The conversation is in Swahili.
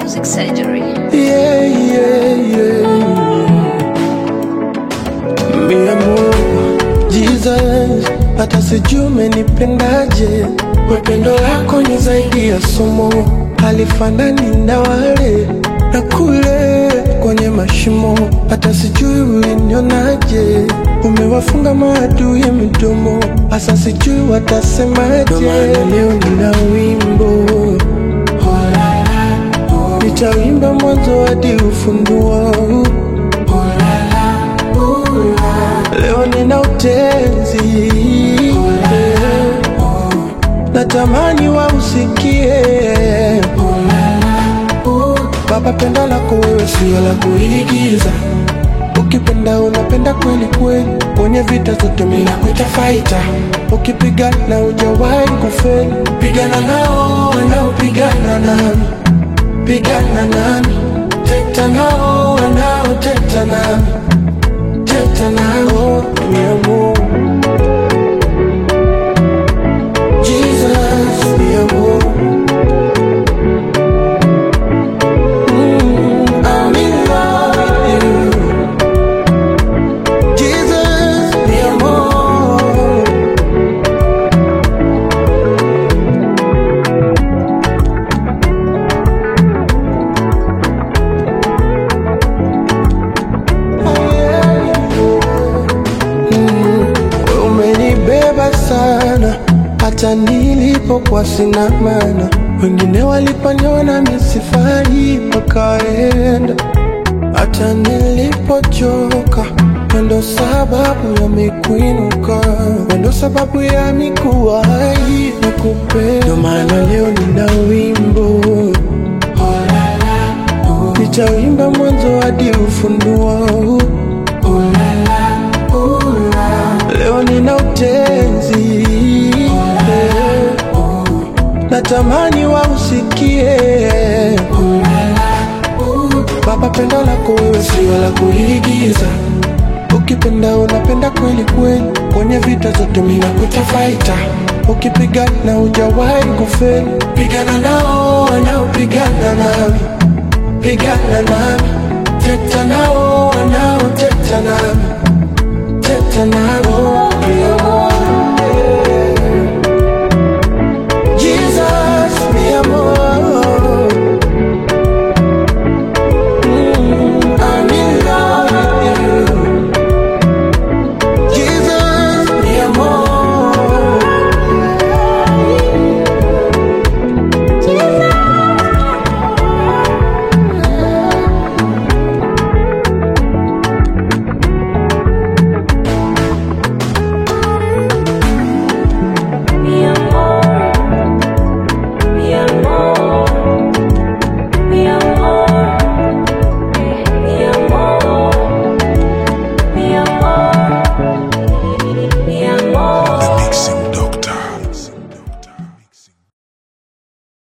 Music Surgery. Yeah, yeah, yeah. Mi amor, Jesus, hata sijui umenipendaje. Mapendo yako ni zaidi ya somo, halifanani na wale na kule kwenye mashimo. Hata sijui ulinionaje, umewafunga maadui midomo, hasa sijui watasemaje. Ndo maana leo nina wimbo nitawimba mwanzo hadi ufunduo. Leo nina utenzi, natamani wausikie. Baba, pendo lako wewe sio la kuigiza, ukipenda unapenda kweli kweli, kwenye vita zote mimi nakuita fighter. Ukipigana hujawahi kufeli, pigana nao wanaopigana nami pigana nami, teta nao wanaoteta nami, teta nao mi amor. Jesus, mi amor. Mm, I'm in love with you. Jesus, mi amor. Mm, wewe umenibeba sana hata nilipokuwa sina maana. Wengine waliponiona misifai wakaenda, hata nilipochoka wendo sababu ya mikuinuka, wendo sababu ya mikuwa hai na kupenda. Ndo maana leo nina wimbo nitawimba mwanzo hadi ufunduo. Leo nina utenzi, natamani wausikie. Baba, pendo lako wewe sio la kuigiza, ukipenda unapenda kweli kweli, kwenye vita zote mimi nakuita fighter. Ukipigana hujawahi kufeli, pigana nao wanaopigana nami, pigana nami, teta nao wanaoteta nami, teta nao